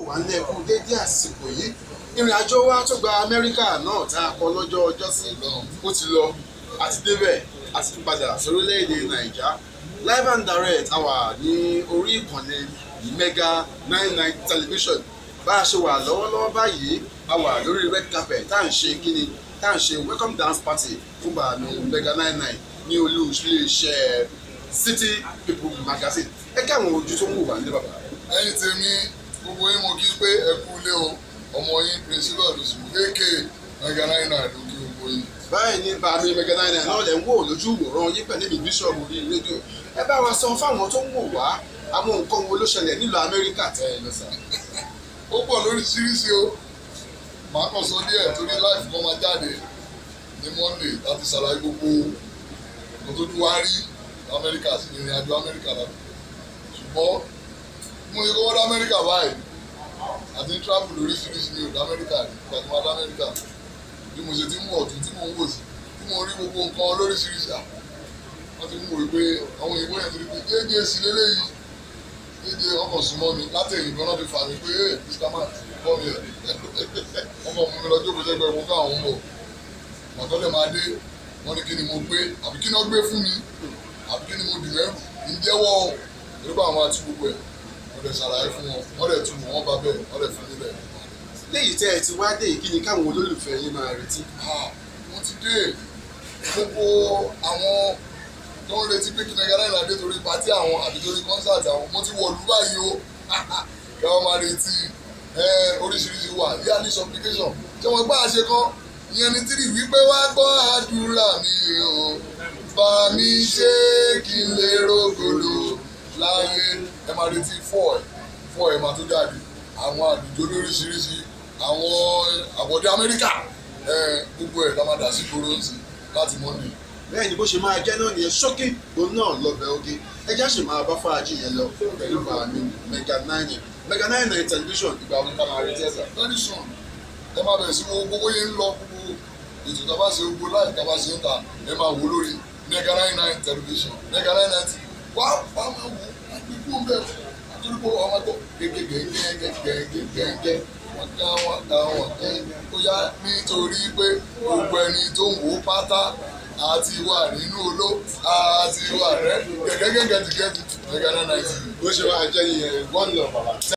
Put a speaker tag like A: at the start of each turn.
A: wà nílẹ̀ kú dédé àsìkò yìí ìrìn àjò wa tó gba amẹ́ríkà náà tá a kọ lọ́jọ́ ọjọ́ sí ó ti lọ àti débẹ̀ àti tún padà sórílẹ̀-èdè nàìjà live and direct a wà ní orí ìkànnì mega nine nine television bá a ṣe wà lọ́wọ́lọ́wọ́ báyìí a wà lórí red carpet tá à ń ṣe kíni tá à ń ṣe welcome dance party fún bàánú mega nine nine ní olú iléeṣẹ́ city people magazine ẹ kí àwọn ojú tó ń wò wá ní bàbá.
B: ẹ̀yin tèmi gbogbo yín mo kí pé ẹ kú ilé o ọmọ yín principal lóṣù ak mega nine nine ló kí gbogbo yín.
A: báyìí ní bàmí mega nine nine náà lẹ̀ ń wò lójú ìwòran yín pẹ̀lú mi bíṣọ̀bù orí rédíò ẹ bá wa sọ fáwọn tó ń wò wá àwọn nǹkan wo ló ṣẹlẹ̀ nílùú amẹ́ríkà tẹ́ ẹ lọ sà.
B: ó pọ̀ lóríṣiríṣi o màá kàn sọ díẹ̀ torí láìfù kan máa jáde ní monday láti ṣàlàyé gbogbo nǹkan tó dún wá rí amẹ́ríkà sí ìrìn àjò amẹ́ríkà láti ṣùgbọ́n mo yẹ kó wọ́n dá amẹ́ríkà báyìí àti ní travel lóríṣiríṣi ní òdà amẹ́ríkà rí ìgbà tí wọ́n dá amẹ́ríkà bí mo ṣe ti ń mú ọ̀tún tí mo ń wò sí tí mo rí gbogbo nǹkan lóríṣiríṣi à wọ́n ti mú wò pé àwọn òyìnbó yẹn ti rí pé jẹ́jẹ́ sí lélẹ́yìí jẹ́jẹ́ ọkọ̀ súnmọ́ mi látẹ̀yìn gan náà fi fà mí pé ẹ́ mr man bọ́ mi ẹ̀ ọkọ̀ mú mi lọ jókòó sẹ́gbẹ̀ẹ́ mo káwọn ń bọ̀ mọ̀tọ́lẹ̀ máa dé wọ́n ní kí ni mo gbé àbí kí ni wọ́n gbé fún mi àbí kí ni mo dì mẹ́rù ń jẹ́wọ́ o nígbà àwọn àti gbogbo ẹ̀ wọ́n lè ṣàlàyé fún wọn wọ́n lè tún wọn bá bẹ́ẹ̀ wọ́n lè fún mi bẹ́ẹ̀.
A: léyìí tẹ́ ẹ ti wá dé yìí kí ni káwọn olólùfẹ́ yín máa retí.
B: wọ́n ti dé gbogbo àwọn tó ń retí pé kí ni gánà ìlàdé torí pàtí àwọn àbí torí kọ́nsáàtì àwọn mo ti wọ̀ lù báyìí o kí wọ́n máa retí oríṣiríṣi wà yearly supplication ṣé wọ́n gbá àṣẹ kan ìyẹn ni tírì wípé wá gbọ́ àdúrà mi o bá mi ṣe kí n lè rògbòdò láyé ẹ máa retí fọ́ ẹ̀ fọ́ ẹ̀ máa tó jáde àwọn àdúgbò lóríṣiríṣi àwọn àbọ̀dé amẹ́ríkà gbogbo ẹ̀ la máa dà sí gbòòrò sí láti monday.
A: bẹ́ẹ̀ ni bó ṣe máa jẹ́ náà nìyẹn ṣókí òun náà lọ́bẹ̀ oge ẹjá sì máa bá fàájì yẹn lọ pẹ̀lú bàmí mega nine mega nine nine television ìgbà wọn ká máa retí ẹ̀sà.
B: very soon ẹ máa bẹ̀rẹ̀ sí wo gbogbo yẹn ń lọ gbogbo ètò tá a bá ṣe gbogbo láì tá a bá ṣe ń ta ẹ máa wò lórí mega nine nine television mega nine nine wá wá máa wò àgbẹ̀kú ń bẹ̀ àtúntò pé ọmọ tó gẹ́gẹ́gẹ́gẹ́gẹ́gẹ́gẹ́ wọ́n ká wọ́n ká wọ́n kẹ́ ó yá nítorí pé gbogbo ẹni tó ń wò pátá àti wà nínú oló àti wà rẹ gẹ́gẹ́gẹ́gẹ́gẹ́ mega nine nine.
A: bó ṣe wá jẹ́ nìyẹn one love bàbá.